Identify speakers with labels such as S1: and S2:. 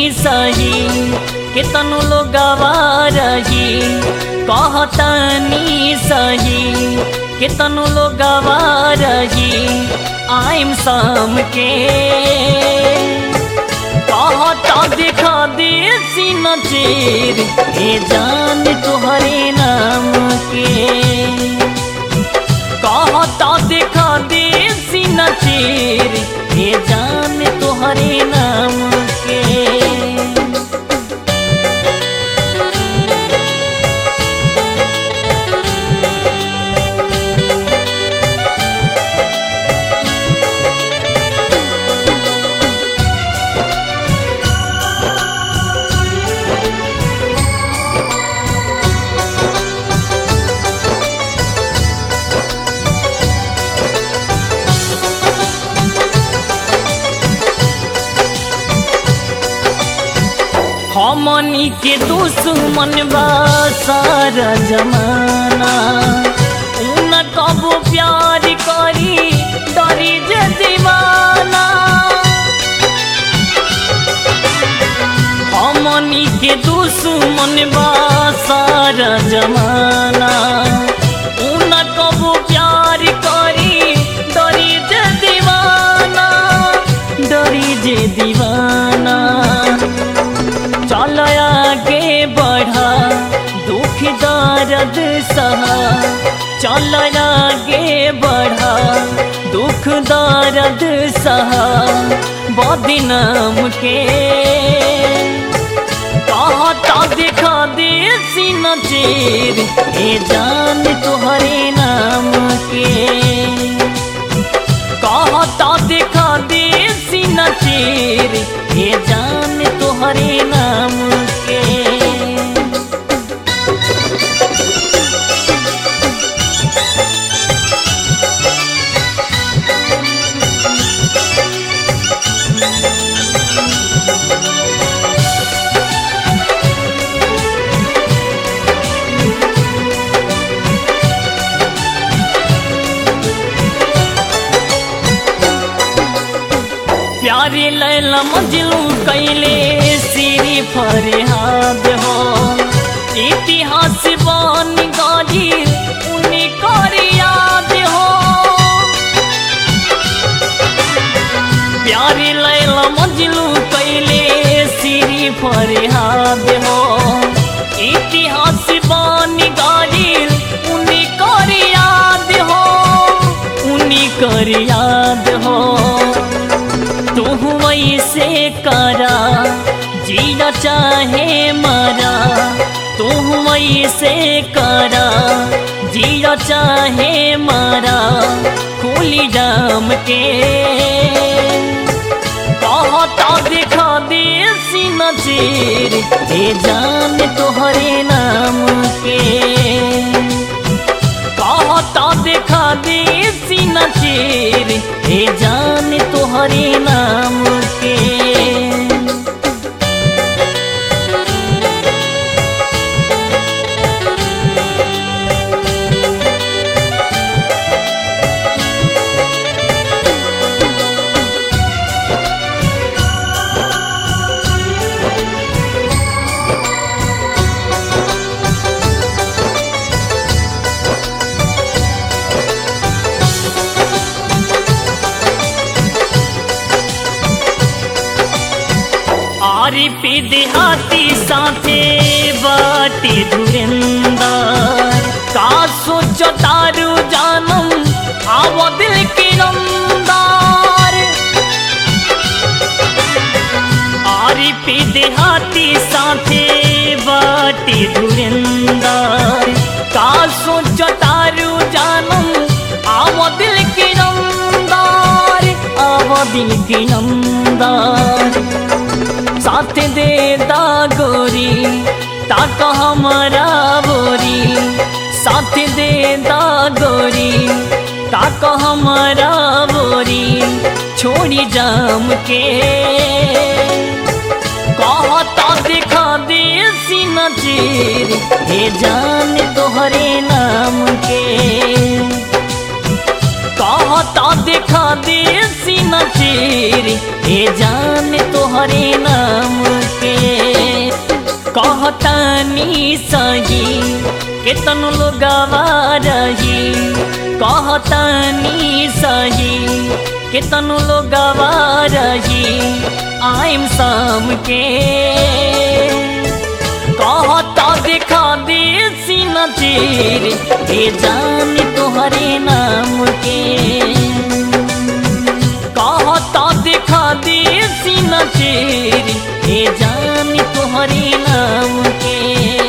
S1: सही केतनो लोगवा रही कहतनी सही केतनो लोगवा रही आइम शाम के कहता दिखा दे सीना चेर ए जान तुहरे नाम के कहता दिखा दे सीना चेर ए जान तुहरे नाम के हमनी के दुश्मन बा सारा जमाना उन कबो प्यार करी डरी जे दीवाना हमनी के दुश्मन बा सारा जमाना उन कबो प्यार करी डरी जे दीवाना डरी जे दीवाना चल आगे बढ़ा दुख दर्द सहा चल आगे बढ़ा दुख दर्द सहा बदनाम के कहता दिखा दे सीना चेर ए जान तुहरे नाम के कहता दिखा दे सीना चेर ए जान तुहरे नाम के प्यारे लैला मजलू कैले सिरी फरियाद हो इतिहास बन गई उन्हीं कर याद हो प्यारे लैला मजलू कैले सिरी फरियाद हो इतिहास बन गई उन्हीं कर याद हो उन्हीं कर याद हो तू वैसे करा जीना चाहे मरा तू वैसे करा जीना चाहे मरा खुली जाम के कहता दिखा दे सीना चेर ए जान तोहरे नाम के कहता दिखा दे सीना चेर ए जान तोहरे नाम के आरी पी देहाती साथे बाटी धुरंदर का सोचो तारू जानम आवो दिल की रंदार आरी पी देहाती साथे बाटी धुरंदर का सोचो तारू जानम आवो दिल की रंदार आवो दिल की रंदार साथ दे दा गोरी ताक हमारा बोरी साथ दे दा गोरी ताक हमारा बोरी छोड़ी जाम के कहता दिखा दे सीना चेर हे जान तोहरे नाम के कहता दिखा दे सीना चेर हे जान तोहरे नाम के कहतानी सही केतन लोगवा रही कहतानी सही केतन लोगवा रही आइम शाम के कहता देखा दे सीना चीर हे जान तोहरे नाम के कहता देखा दे सीना चीर हे जान तोहरे नाम के